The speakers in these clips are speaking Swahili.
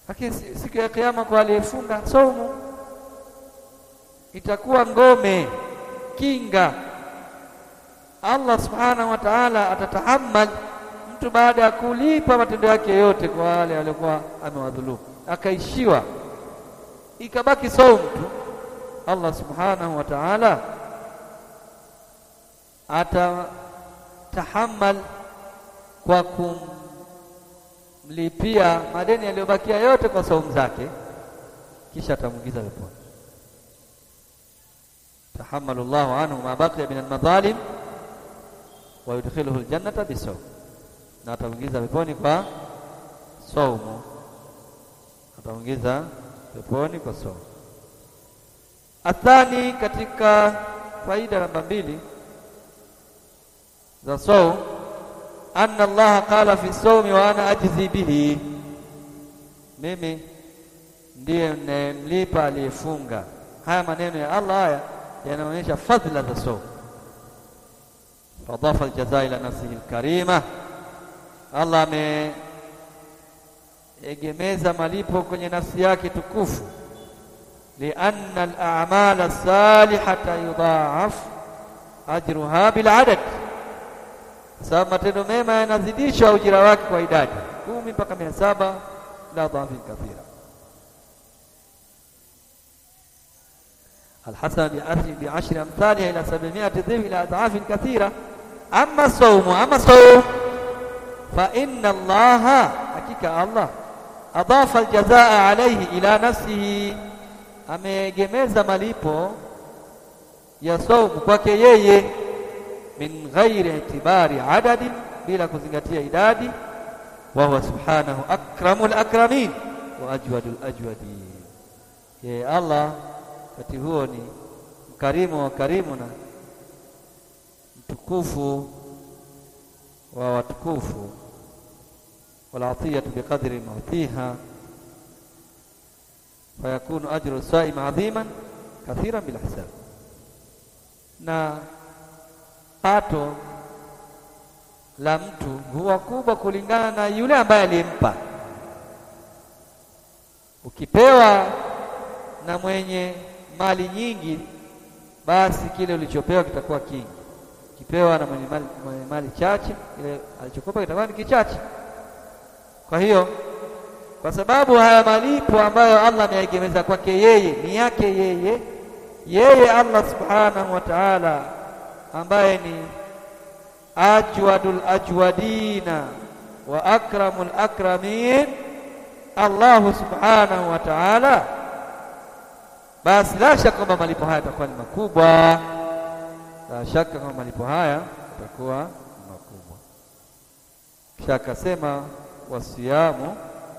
lakini siku ya kiyama kwa aliyefunga saumu itakuwa ngome kinga. Allah subhanahu wa ta'ala atatahammal mtu baada ya kulipa matendo yake yote kwa wale waliokuwa amewadhulumu, akaishiwa ikabaki saumu tu, Allah subhanahu wa ta'ala atatahammal kwa kumlipia madeni yaliyobakia yote kwa saumu zake, kisha atamwingiza peponi. tahamalu llahu anhu ma baqiya min almadhalim wa yudkhiluhu aljannata bisawm, na atamwingiza peponi kwa saumu, atamwingiza peponi kwa saumu. Athani, katika faida namba mbili za saum, anna Allaha qala fi saumi wa ana ajzi bihi, mimi ndiye ninayemlipa aliyefunga. Haya maneno ya Allah haya yanaonyesha fadhila za saum. Fadafa aljazaa ila nafsihi alkarima, Allah ameegemeza malipo kwenye nafsi yake tukufu lianna al-a'mala as-salihata yudha'af ajruha bil adad, sababu matendo mema yanazidishwa ujira wake kwa idadi kumi mpaka mia saba la dhafin kathira. alhasana biashri amthaliha ila sabimiati dhif ila adhafin kathira. Amma saumu, ama saum fa inna Allaha, hakika Allah adafa aljazaa alayhi ila nafsihi ameegemeza malipo ya saumu kwake yeye, min ghairi itibari adadin, bila kuzingatia idadi. Wa huwa subhanahu akramul akramin wa ajwadul ajwadin, yeye Allah wakati huo ni mkarimu wa karimu na mtukufu wa watukufu. Wal atiyatu biqadri mautiha fayakunu ajru saim adhiman kathiran bila hisab, na pato la mtu huwa kubwa kulingana na yule ambaye aliyempa. Ukipewa na mwenye mali nyingi, basi kile ulichopewa kitakuwa kingi. Ukipewa na mwenye mali, mwenye mali chache, kile alichokopa kitakuwa ni kichache. Kwa hiyo kwa sababu haya malipo ambayo Allah ameegemeza kwake yeye ni yake yeye yeye Allah subhanahu wa ta'ala, ambaye ni ajwadul ajwadina wa akramul akramin, Allahu subhanahu wa ta'ala, basi la shaka kwamba malipo haya yatakuwa ni makubwa, la shaka kwamba malipo haya yatakuwa ni makubwa. Kisha akasema wasiyamu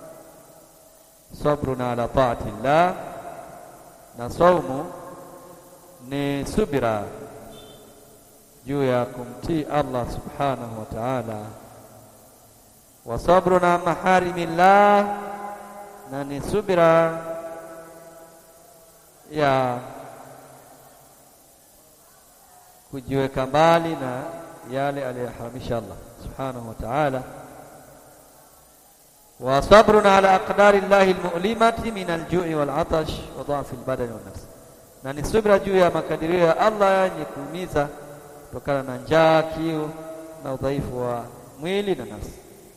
sabruna ala taati llah, na saumu ni subira juu ya kumtii Allah subhanahu wa ta'ala. Wa sabruna maharimillah, na ni subira ya kujiweka mbali na yale aliyoharamisha Allah subhanahu wa ta'ala wa sabruna ala aqdari llahi almu'limati min aljui walatash wa dhaafi albadani wannafsi, na ni subira juu ya makadirio ya Allah yenye kuumiza kutokana na njaa, kiu na udhaifu wa mwili na nafsi.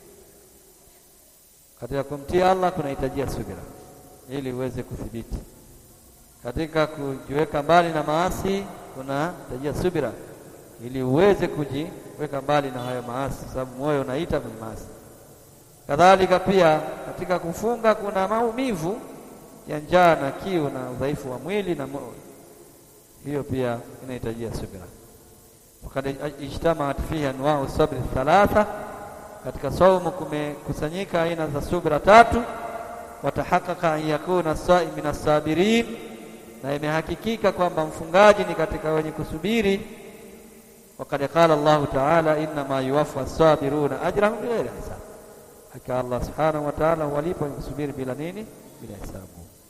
Katika kumtii Allah kunahitajia subira ili uweze kuthibiti. Katika kujiweka mbali na maasi kunahitajia subira ili uweze kujiweka mbali na hayo maasi, sababu moyo unaita kwenye maasi. Kadhalika pia katika kufunga kuna maumivu ya njaa na kiu na udhaifu wa mwili na moyo, hiyo pia inahitajia subira. Wakad ijtamaat fihi anwau sabri thalatha, katika saumu kumekusanyika aina za subira tatu. Watahaqaqa an yakuna saim min assabirin, na imehakikika kwamba mfungaji ni katika wenye kusubiri. Wakad qala Allahu taala innama yuwaffa as-sabiruna ajrahum bighairi hisab Hakika Allah subhanahu wa ta'ala walipo kusubiri bila nini? Bila hisabu.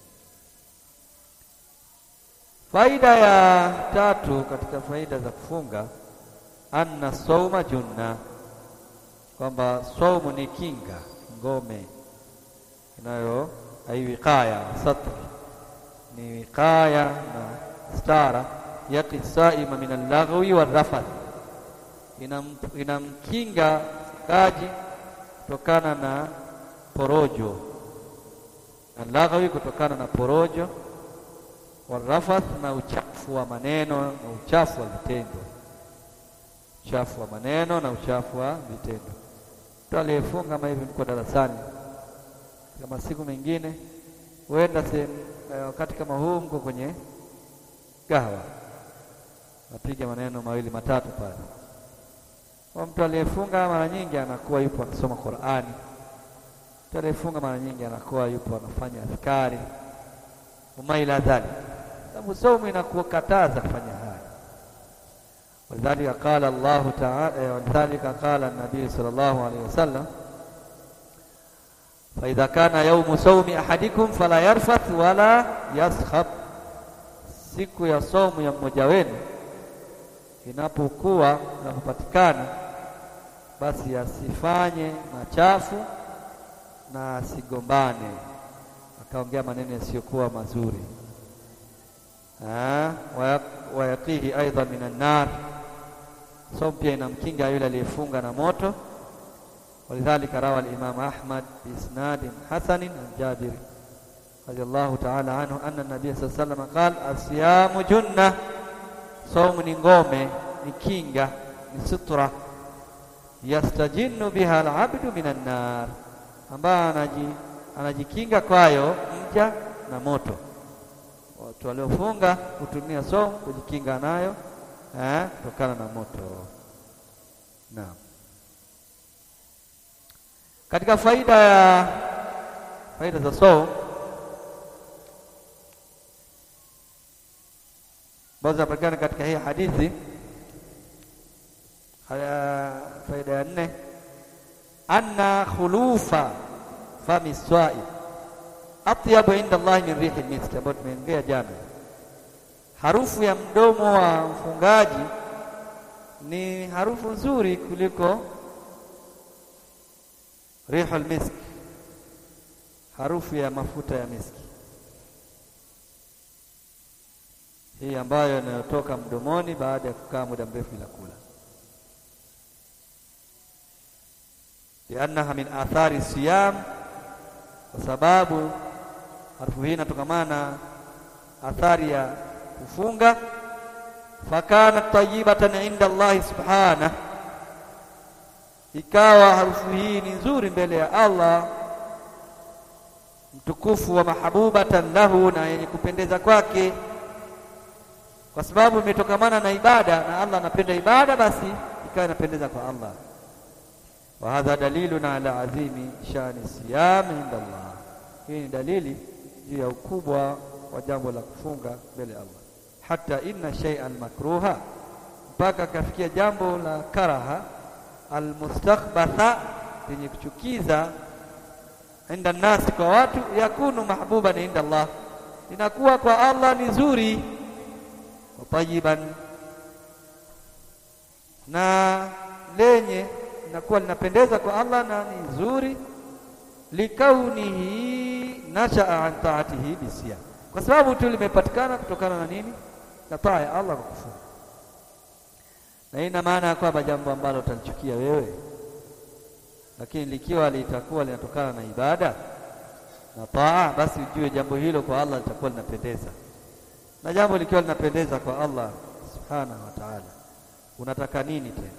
Faida ya tatu katika faida za kufunga, anna sauma junna, kwamba saumu ni kinga, ngome ai wiqaya satr ni wiqaya na stara yaqi saima min al-laghwi war-rafath inam inamkinga mfungaji kutokana na porojo al-laghwi kutokana na porojo warafath na uchafu wa maneno na uchafu wa vitendo uchafu wa maneno na uchafu wa vitendo mtu aliyefunga kama hivi mko darasani kama siku mengine huenda sehemu wakati kama huu mko kwenye gawa napiga maneno mawili matatu pale kwa mtu aliyefunga mara nyingi anakuwa yupo akisoma Qur'ani mtu aliyefunga mara nyingi anakuwa yupo anafanya askari umaila dhalik sababu somo inakukataza kufanya haya walidhalika qala Allahu ta'ala walidhalika qala an-nabii sallallahu alayhi wasallam fa idha kana yawmu sawmi ahadikum fala yarfath wala yaskhab siku ya somu ya mmoja wenu inapokuwa inapopatikana basi asifanye machafu na asigombane akaongea maneno yasiyokuwa mazuri wayaqihi aidha minan nar so pia inamkinga yule aliyefunga na moto walidhalika rawa al-Imam Ahmad biisnadin hasanin an Jabir radiyallahu ta'ala anhu anna an-nabiy sallallahu alayhi wasallam qala as-siyamu junna saumu ni ngome ni kinga ni sutra yastajinnu biha al-abdu minan nar ambaye anaji anajikinga kwayo mja na moto watu waliofunga kutumia somo kujikinga nayo eh, kutokana na moto. Naam, katika faida ya faida za somo ambazo zinapatikana katika hii hadithi, faida ya nne, anna khulufa fami swai atyabu inda Allah min rihi miski, ambayo tumeongea jana. Harufu ya mdomo wa mfungaji ni harufu nzuri kuliko rihul miski, harufu ya mafuta ya miski hii ambayo inayotoka mdomoni baada ya kukaa muda mrefu bila kula, liannaha min athari siyam kwa sababu harufu hii inatokamana na athari ya kufunga. Fakanat tayyibatan inda Allahi subhana, ikawa harufu hii ni nzuri mbele ya Allah mtukufu, wa mahabubatan lahu, na yenye kupendeza kwake, kwa sababu imetokamana na ibada na Allah anapenda ibada, basi ikawa inapendeza kwa Allah wa hadha dalilun ala azimi shani siyam inda Allah. Hii ni dalili juu ya ukubwa wa jambo la kufunga mbele ya Allah, hata inna shay'an makruha, mpaka akafikia jambo la karaha almustakhbatha, lenye kuchukiza inda nasi, kwa watu, yakunu mahbuban inda Allah, inakuwa kwa Allah ni zuri, wa tayiban, na lenye linakuwa linapendeza kwa Allah na ni nzuri, likaunihi nashaa an taatihi bisiyam, kwa sababu tu limepatikana kutokana na nini? Na taa ya Allah kwa kufunga. Na hii ina maana ya kwamba jambo ambalo utalichukia wewe, lakini likiwa litakuwa linatokana na ibada na taa, basi ujue jambo hilo kwa Allah litakuwa linapendeza, na jambo likiwa linapendeza kwa Allah subhanahu wa ta'ala, unataka nini tena?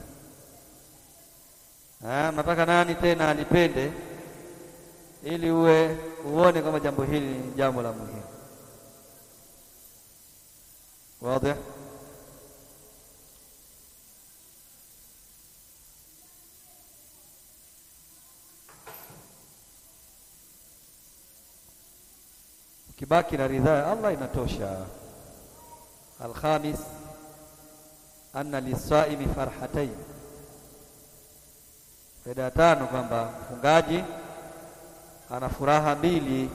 Nataka nani tena alipende ili uwe uone kama jambo hili ni jambo la muhimu. Wazi? Ukibaki na ridhaa ya Allah inatosha. Alkhamis, anna lisaimi farhatain Faida ya tano kwamba mfungaji ana furaha mbili.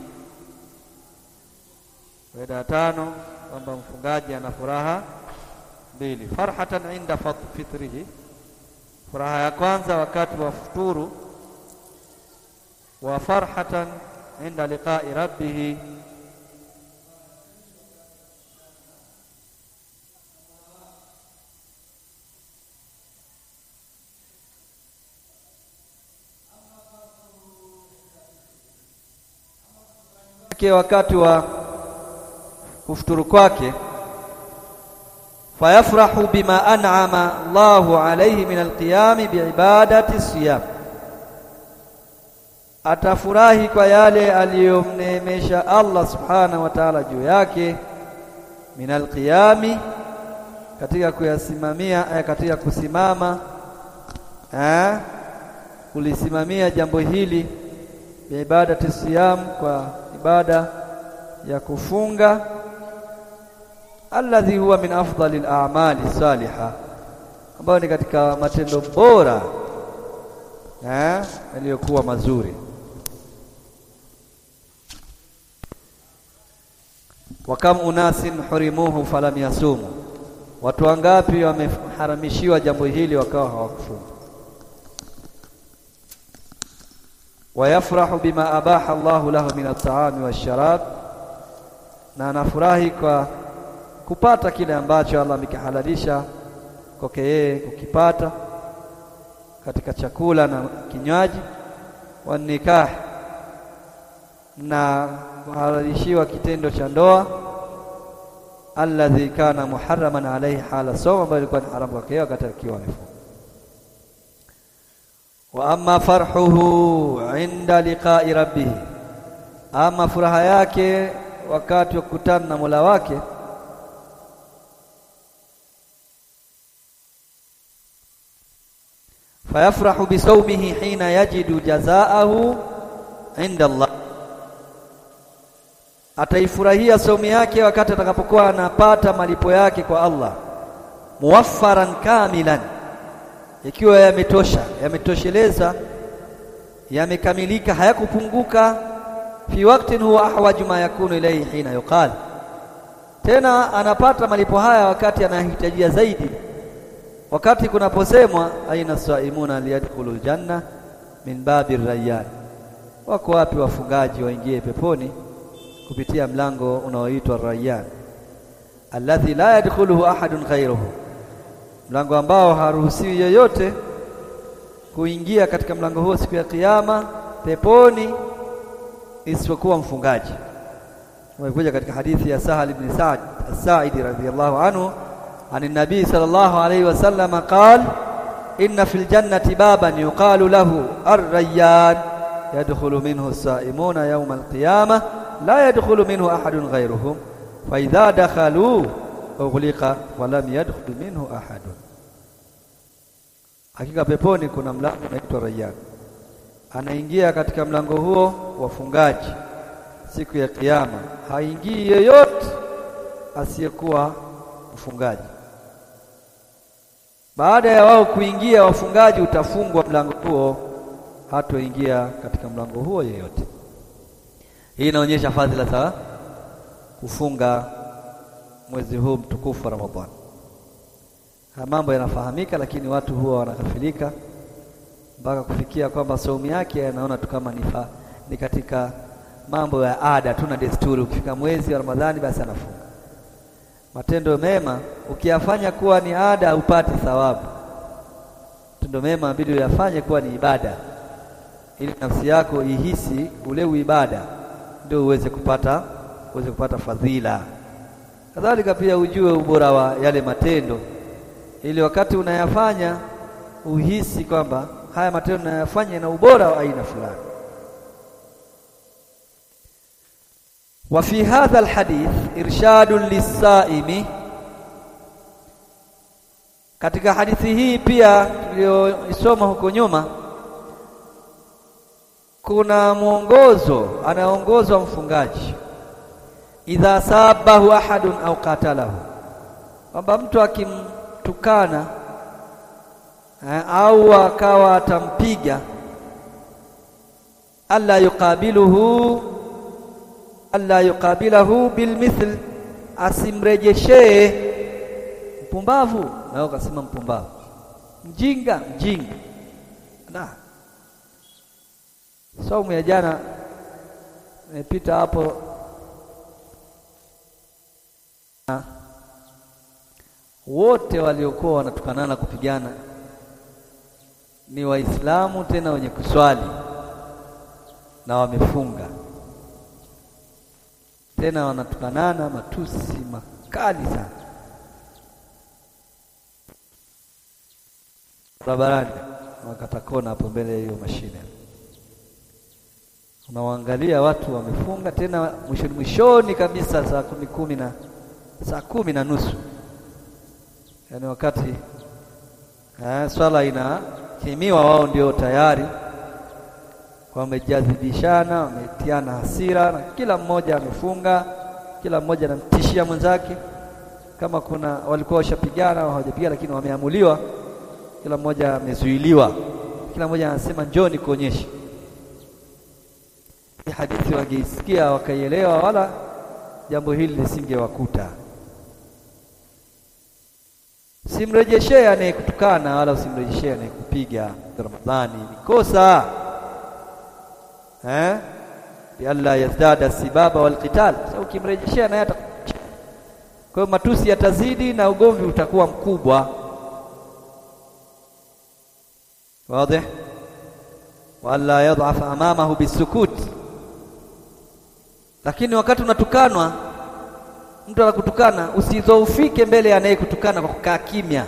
Faida ya tano kwamba mfungaji ana furaha mbili, farhatan inda fitrihi, furaha ya kwanza wakati wa futuru, wa farhatan inda liqa'i rabbih wakati wa kufuturu kwake fayafrahu bima an'ama Allahu alayhi min alqiyami biibadati siyam atafurahi kwa yale aliyomneemesha Allah subhanahu wa ta'ala juu yake min alqiyami katika kuyasimamia eh, katika kusimama eh, kulisimamia jambo hili biibadati siyam kwa ibada ya kufunga alladhi huwa min afdali al-a'mali saliha ambayo ni katika matendo bora eh yaliyokuwa mazuri wa kam unasin hurimuhu falam yasumu watu wangapi wameharamishiwa jambo hili wakawa hawakufunga wayafrahu bima abaha Allahu lahu min at-ta'ami wash-sharab na anafurahi kwa kupata kile ambacho Allah amekihalalisha kwake yeye kukipata katika chakula na kinywaji wa nikah na kuhalalishiwa kitendo cha ndoa alladhi kana muharraman alayhi hala sawma ambayo ilikuwa ni haramu kwake wakati akiwa amefunga wa amma farhuhu inda liqa'i rabbih ama furaha yake wakati wa kukutana na Mola wake fayafrahu bisawmihi hina yajidu jazaahu inda Allah ataifurahia saumu yake wakati atakapokuwa anapata malipo yake kwa Allah muwaffaran kamilan ikiwa yametosha yametosheleza yamekamilika hayakupunguka fi waqtin huwa ahwaju ma yakunu ilayhi hina yuqal tena anapata malipo haya wakati anahitajia zaidi wakati kunaposemwa aina saimuna liyadkhulul janna min babi rayyan wako wapi wafungaji waingie peponi kupitia mlango unaoitwa rayyan alladhi la yadkhuluhu ahadun ghayruhu mlango ambao haruhusiwi yoyote kuingia katika mlango huo siku ya kiyama peponi isipokuwa mfungaji umekuja katika hadithi ya Sahal ibn Sa'd as-Sa'idi radhiyallahu anhu عن النبي صلى الله عليه وسلم قال إن في الجنة بابا يقال له الريان يدخل منه السائمون يوم القيامة لا يدخل منه أحد غيرهم فإذا دخلوا أغلق ولم يدخل منه أحد hakika peponi kuna mlango unaitwa Rayyan anaingia katika mlango huo wafungaji siku ya kiyama haingii yeyote asiyekuwa mfungaji baada ya wao kuingia wafungaji utafungwa mlango huo hatoingia katika mlango huo yeyote hii inaonyesha fadhila za kufunga mwezi huu mtukufu wa Ramadhani haya mambo yanafahamika lakini watu huwa wanakafilika mpaka kufikia kwamba saumu yake anaona tu kama ni, ni katika mambo ya ada tu na desturi ukifika mwezi wa Ramadhani basi anafunga matendo mema ukiyafanya kuwa ni ada upate thawabu. Matendo mema inabidi uyafanye kuwa ni ibada, ili nafsi yako ihisi ule uibada, ndio uweze kupata uweze kupata fadhila. Kadhalika pia ujue ubora wa yale matendo, ili wakati unayafanya uhisi kwamba haya matendo unayafanya na ubora wa aina fulani. وفي هذا الحديث إرشاد للصائم katika hadithi hii pia tuliyoisoma huko nyuma kuna mwongozo anaongozwa mfungaji idha sabahu ahadun au qatalahu kwamba mtu akimtukana au akawa atampiga alla yuqabiluhu alla yuqabilahu bilmithl, asimrejeshee mpumbavu, nao kasema mpumbavu, mjinga mjinga. Na saumu ya jana nimepita hapo wote waliokuwa wanatukanana kupigana ni Waislamu tena wenye kuswali na wamefunga, tena wanatukanana matusi makali sana barabarani, wakata kona hapo mbele ya hiyo mashine. Unawaangalia watu wamefunga, tena mwishoni mwishoni kabisa, saa kumi kumi na saa kumi na nusu yaani wakati eh, swala inakimiwa, wao ndio tayari wamejadhibishana, wametiana hasira, na kila mmoja amefunga, kila mmoja anamtishia mwenzake. Kama kuna walikuwa washapigana au hawajapigana, lakini wameamuliwa, kila mmoja amezuiliwa, kila mmoja anasema njoni kuonyesha. Hii hadithi wangeisikia wakaielewa, wala jambo hili lisingewakuta. Simrejeshee anayekutukana wala usimrejeshee anayekupiga Ramadhani, ni kosa eh, lialla yazdada sibaba wal qital. Sasa ukimrejeshea naye ata kwa hiyo matusi yatazidi na ugomvi utakuwa mkubwa. Wazi, wala yadhaf amamahu bisukut. Lakini wakati unatukanwa mtu anakutukana usidhoufike mbele ya anayekutukana kwa kukaa kimya,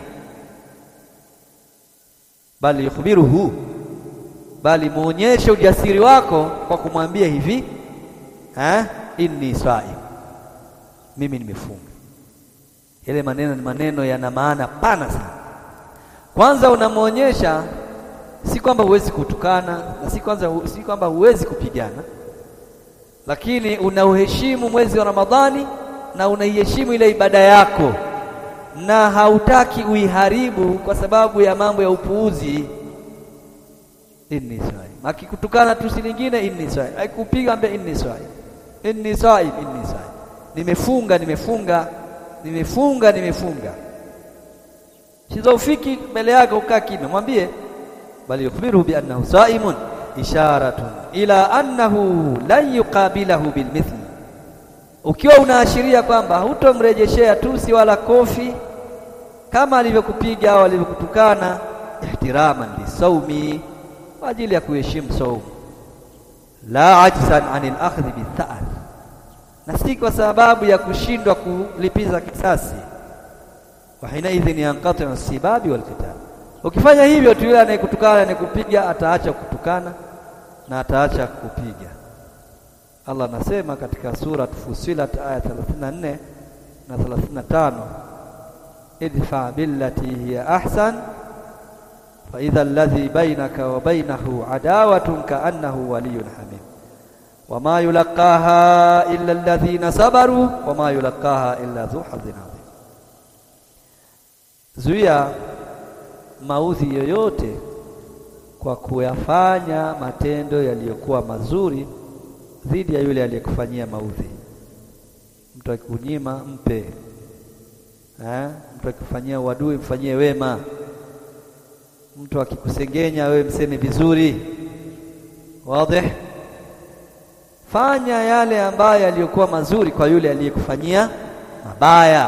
bali yukhbiruhu, bali muonyeshe ujasiri wako kwa kumwambia hivi ha? inni saim, mimi nimefunga. Yale maneno ni maneno yana maana pana sana. Kwanza unamwonyesha si kwamba huwezi kutukana na si kwanza si kwamba huwezi kupigana, lakini unauheshimu mwezi wa Ramadhani na unaiheshimu ile ibada yako na hautaki uiharibu kwa sababu ya mambo ya upuuzi. inni saim, akikutukana tusi lingine inni saim, akikupiga ambe inni saim, inni saim, inni saim, nimefunga, nimefunga, nimefunga, nimefunga. Sizofiki mbele yake ukaa kimya, mwambie bali yukhbiruhu bi annahu saimun isharatun ila annahu lan yuqabilahu bilmithli ukiwa unaashiria kwamba hutomrejeshea tusi wala kofi kama alivyokupiga au alivyokutukana, ihtiraman lisaumi, kwa ajili ya kuheshimu saumu, la ajzan anil akhdhi bithar, na si kwa sababu ya kushindwa kulipiza kisasi. Wa hinaidhin yanqatiu sibabi wal qital, ukifanya hivyo tu yule anayekutukana anayekupiga ataacha kutukana na ataacha kupiga. Allah anasema katika sura Fusilat aya 34 na 35, idfa billati hiya ahsan fa idha alladhi bainaka wa bainahu adawatun kaannahu waliyyun hamim wama yulaqaha illa alladhina sabaru wama yulaqaha illa dhu hadhin adhim. Zuia maudhi yoyote kwa kuyafanya matendo yaliyokuwa mazuri dhidi ya yule aliyekufanyia maudhi. Mtu akikunyima mpe, eh? Mtu akikufanyia uadui mfanyie wema. Mtu akikusengenya wewe mseme vizuri. Wazi, fanya yale ambayo yaliyokuwa mazuri kwa yule aliyekufanyia mabaya.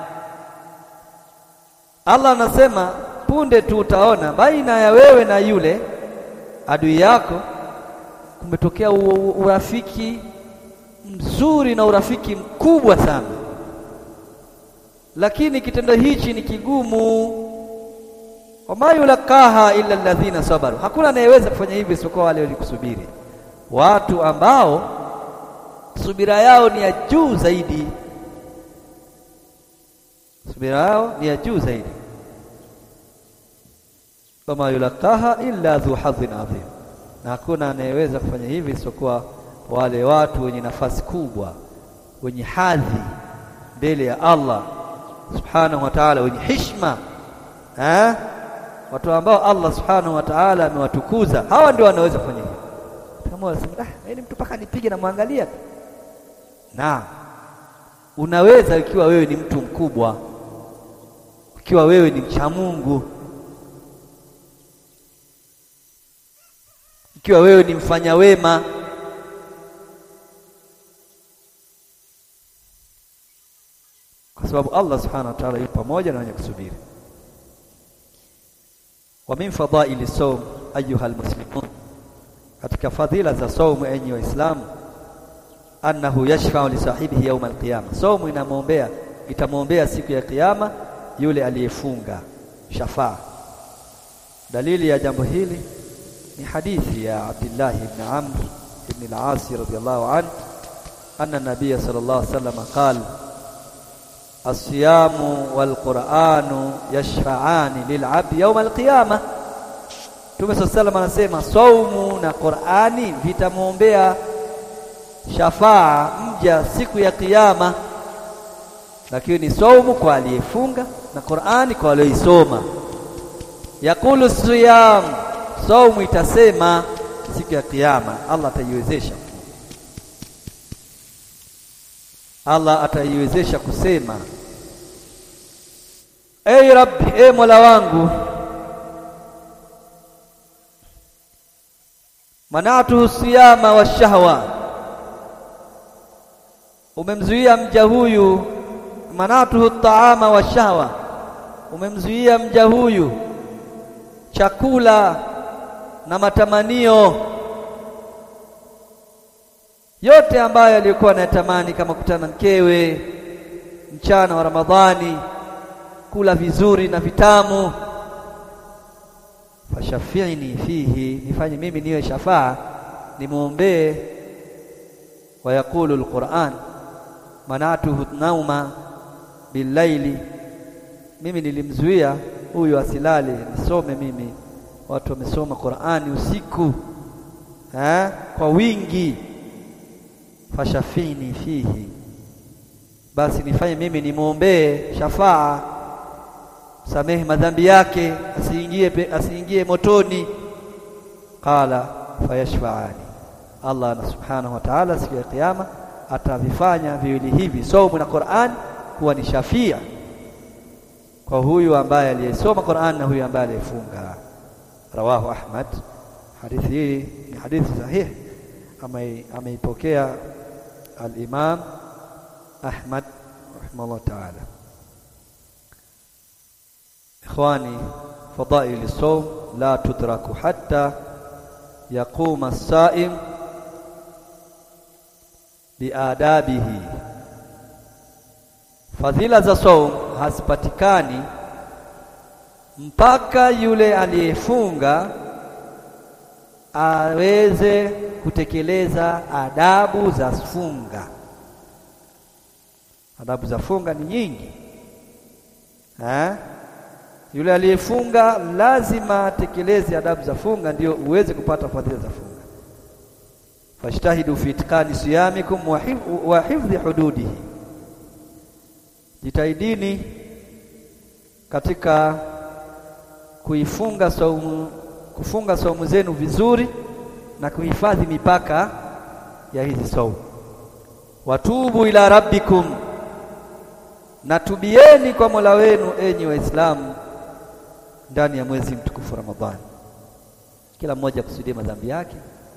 Allah anasema punde tu utaona baina ya wewe na yule adui yako kumetokea urafiki mzuri na urafiki mkubwa sana, lakini kitendo hichi ni kigumu. wama yulakaha illa alladhina sabaru, hakuna anayeweza kufanya hivi isipokuwa wale walikusubiri, watu ambao subira yao ni ya juu zaidi, subira yao ni ya juu zaidi. wama yulakaha illa dhu hadhin adhim na hakuna anayeweza kufanya hivi isipokuwa wale watu wenye nafasi kubwa, wenye hadhi mbele ya Allah subhanahu wa ta'ala, wenye hishma eh? Watu ambao Allah subhanahu wa ta'ala amewatukuza, hawa ndio wanaweza kufanya hivi. Kama unasema ah, yaani mtu mpaka nipige na mwangalia tu, na unaweza ikiwa wewe ni mtu mkubwa, ikiwa wewe ni mcha Mungu ikiwa wewe ni mfanya wema, sababu Allah subhanahu wa ta'ala yupo pamoja na wenye kusubiri. Wa min fadaili sawm ayuha almuslimun, katika fadhila za saumu enyi Waislamu, annahu yashfa'u li sahibihi yawm alqiyama, saumu inamwombea itamwombea siku ya kiyama yule aliyefunga shafaa. Dalili ya jambo hili ni hadithi ya Abdullah ibn Amr ibn al-As radiyallahu anhu anna nabiyya sallallahu alayhi wasallam qala as-siyamu wal-Qur'anu yashfa'ani lil-'abdi yawm al-qiyamah. Mtume sallallahu alayhi wasallam anasema saumu na Qur'ani vitamwombea shafaa mja siku ya kiyama, lakini ni saumu kwa aliyefunga na Qur'ani kwa aliyoisoma. Yakulu siyam, saumu itasema siku ya kiyama, Allah ataiwezesha Allah ataiwezesha kusema Ei Rabbi, e Mola wangu, manatuhu siyama wa shahwa, umemzuia mja huyu. Manatuhu taama wa shahwa, umemzuia mja huyu chakula na matamanio yote ambayo alikuwa anayatamani kama kutana na mkewe mchana wa Ramadhani, kula vizuri na vitamu. Fashafiini fihi, nifanye mimi niwe shafaa, nimwombee. Wayaqulu alquran manatuhu nauma billaili, mimi nilimzuia huyu asilale nisome mimi. Watu wamesoma Qur'ani usiku ha? kwa wingi fashafini fihi, basi nifanye mimi nimwombee shafaa, samehe madhambi yake, asiingie asiingie motoni. Qala fayashfaani, Allah na subhanahu wa ta'ala siku ya kiyama atavifanya viwili hivi, saumu na Qur'an, kuwa ni shafia kwa huyu ambaye aliyesoma Qur'an na huyu ambaye aliyefunga. Rawahu Ahmad, hadithi hii ni hadithi sahihi, ameipokea Al-Imam Ahmad rahimahullah ta'ala. Ikhwani, fadaili sawm la tudraku hatta yaquma as-saim biadabihi, fadhila za sawm hazipatikani mpaka yule aliyefunga aweze kutekeleza adabu za funga. Adabu za funga ni nyingi ha? Yule aliyefunga lazima atekeleze adabu za funga ndio uweze kupata fadhila za funga. Fajtahidu fi itqani siyamikum wa hifdhi hududihi, jitahidini katika kuifunga saumu kufunga saumu zenu vizuri na kuhifadhi mipaka ya hizi saumu. Watubu ila rabbikum, na tubieni kwa Mola wenu, enyi Waislamu, ndani ya mwezi mtukufu Ramadhani. Kila mmoja akusudie madhambi yake,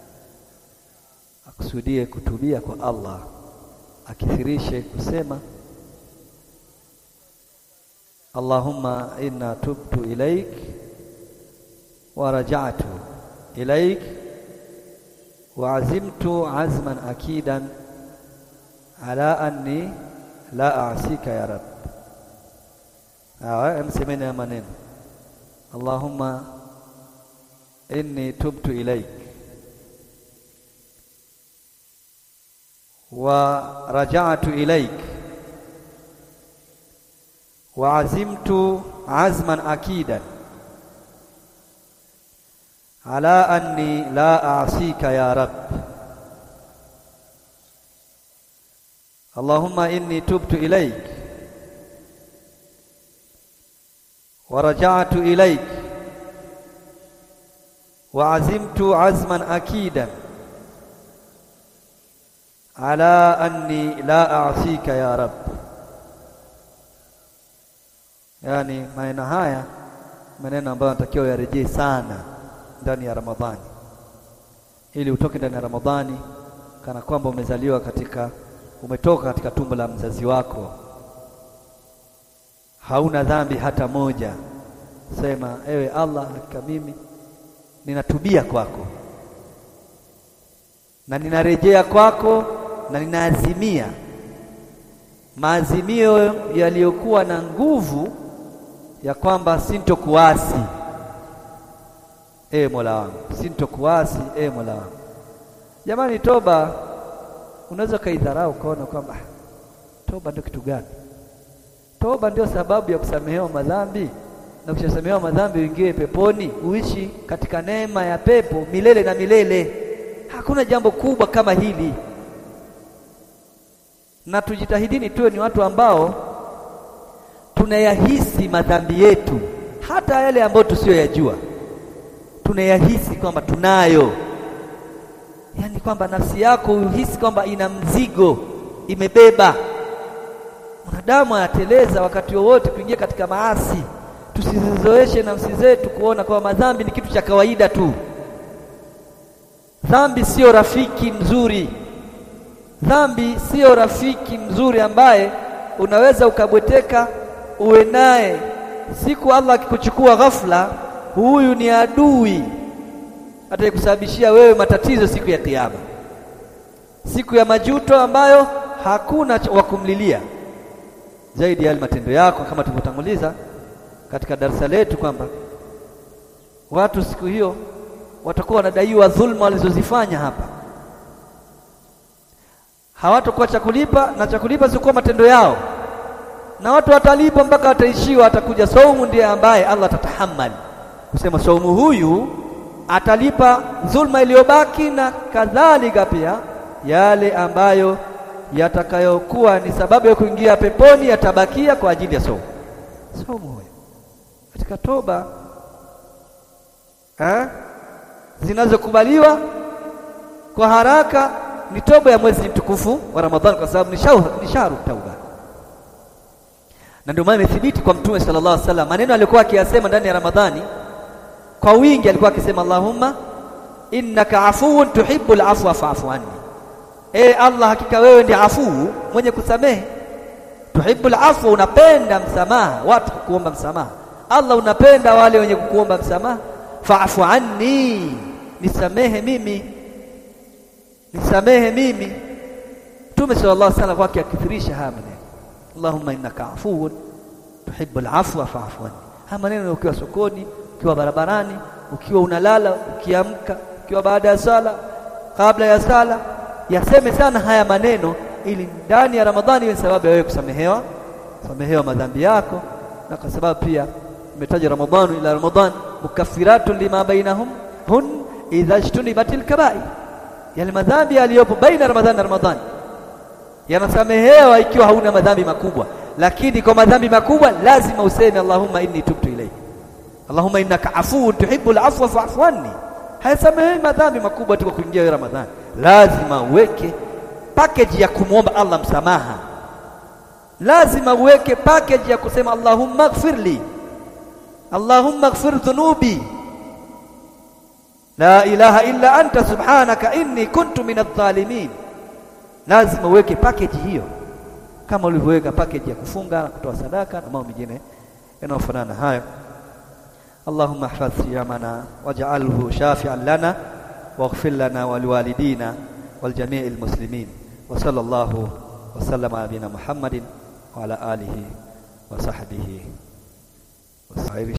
akusudie kutubia kwa Allah, akithirishe kusema Allahumma inna tubtu ilaik wa raja'tu ilaik wa azimtu azman akidan ala anni la asika ya rab. Awa msemeni ya maneno Allahumma inni tubtu ilaik wa raja'tu ilaik wa azimtu azman akidan ala anni la asika ya rab. Allahumma inni tubtu ilaik wa raja'tu ilaik wa azimtu azman akidan ala anni la asika ya rab. Yaani maneno haya maneno ambayo natakiwa yarejee sana ndani ya Ramadhani ili utoke ndani ya Ramadhani kana kwamba umezaliwa katika umetoka katika tumbo la mzazi wako hauna dhambi hata moja, sema ewe Allah, hakika mimi ninatubia kwako na ninarejea kwako na ninaazimia maazimio yaliyokuwa na nguvu ya kwamba sintokuasi e Mola wangu, sintokuasi e Mola wangu. Jamani, toba unaweza ukaidharau ukaona kwamba toba ndio kitu gani? Toba ndio sababu ya kusamehewa madhambi, na ukishasamehewa madhambi uingie peponi, uishi katika neema ya pepo milele na milele. Hakuna jambo kubwa kama hili, na tujitahidini tuwe ni watu ambao tunayahisi madhambi yetu, hata yale ambayo tusiyoyajua tunayahisi kwamba tunayo, yaani kwamba nafsi yako uhisi kwamba ina mzigo, imebeba. Mwanadamu anateleza wakati wowote kuingia katika maasi. Tusizizoeshe nafsi zetu kuona kwamba madhambi ni kitu cha kawaida tu. Dhambi sio rafiki mzuri. Dhambi sio rafiki mzuri ambaye unaweza ukabweteka uwe naye. Siku Allah akikuchukua ghafla, huyu ni adui atakusababishia wewe matatizo siku ya Kiyama, siku ya majuto ambayo hakuna wa kumlilia zaidi ya yale matendo yako, kama tulivyotanguliza katika darasa letu kwamba watu siku hiyo watakuwa wanadaiwa dhulma walizozifanya hapa, hawatakuwa cha kulipa, na cha kulipa sikuwa matendo yao, na watu watalipa mpaka wataishiwa. Atakuja saumu, ndiye ambaye Allah atatahamali kusema saumu huyu atalipa dhulma iliyobaki, na kadhalika pia yale ambayo yatakayokuwa ni sababu ya kuingia peponi yatabakia kwa ajili ya saumu. Saumu huyo katika toba eh, zinazokubaliwa kwa haraka ni toba ya mwezi mtukufu wa Ramadhani, kwa sababu ni shahru tauba, na ndio maana imethibiti kwa Mtume sallallahu alaihi wasallam maneno aliyokuwa akiyasema ndani ya Ramadhani kwa wingi, alikuwa akisema Allahumma innaka afuwun tuhibbul afwa fa'fu anni E Allah, hakika wewe ndi afuu mwenye kusamehe. Tuhibbul afwa, unapenda msamaha, watu kukuomba msamaha. Allah unapenda wale wenye kukuomba msamaha. Fa'fu anni, nisamehe mimi, nisamehe mimi. Mtume sallallahu alaihi wasallam kwake akithirisha haya maneno, Allahumma innaka afuwun tuhibbul afwa fa'fu anni. Haya maneno ukiwa sokoni, ukiwa barabarani, ukiwa unalala, ukiamka, ukiwa baada ya sala, kabla ya sala yaseme sana haya maneno ili ndani ya Ramadhani iwe sababu ya wewe kusamehewa kusamehewa madhambi yako, na kwa sababu pia imetaja Ramadhanu ila Ramadhan mukaffiratun lima bainahum hun idha ijtunibatil kabair, yale madhambi yaliyopo baina Ramadhani na Ramadhani yanasamehewa ikiwa hauna madhambi makubwa, lakini kwa madhambi makubwa lazima useme Allahumma inni tubtu ilayk, Allahumma innaka afuwun tuhibbul afwa fa'fu anni. Hayasamehewi madhambi makubwa tu kwa kuingia Ramadhani lazima uweke package ya kumwomba Allah msamaha, lazima uweke package ya kusema Allahumma ighfirli, Allahumma ighfir dhunubi, la ilaha illa anta subhanaka inni kuntu minadh dhalimin. Lazima uweke package hiyo kama ulivyoweka package ya kufunga na kutoa sadaka na mambo mengine yanayofanana hayo. Allahumma ihfadh siyamana waj'alhu shafi'an lana واغفر لنا ولوالدينا والجميع المسلمين وصلى الله وسلم على نبينا محمد وعلى آله وصحبه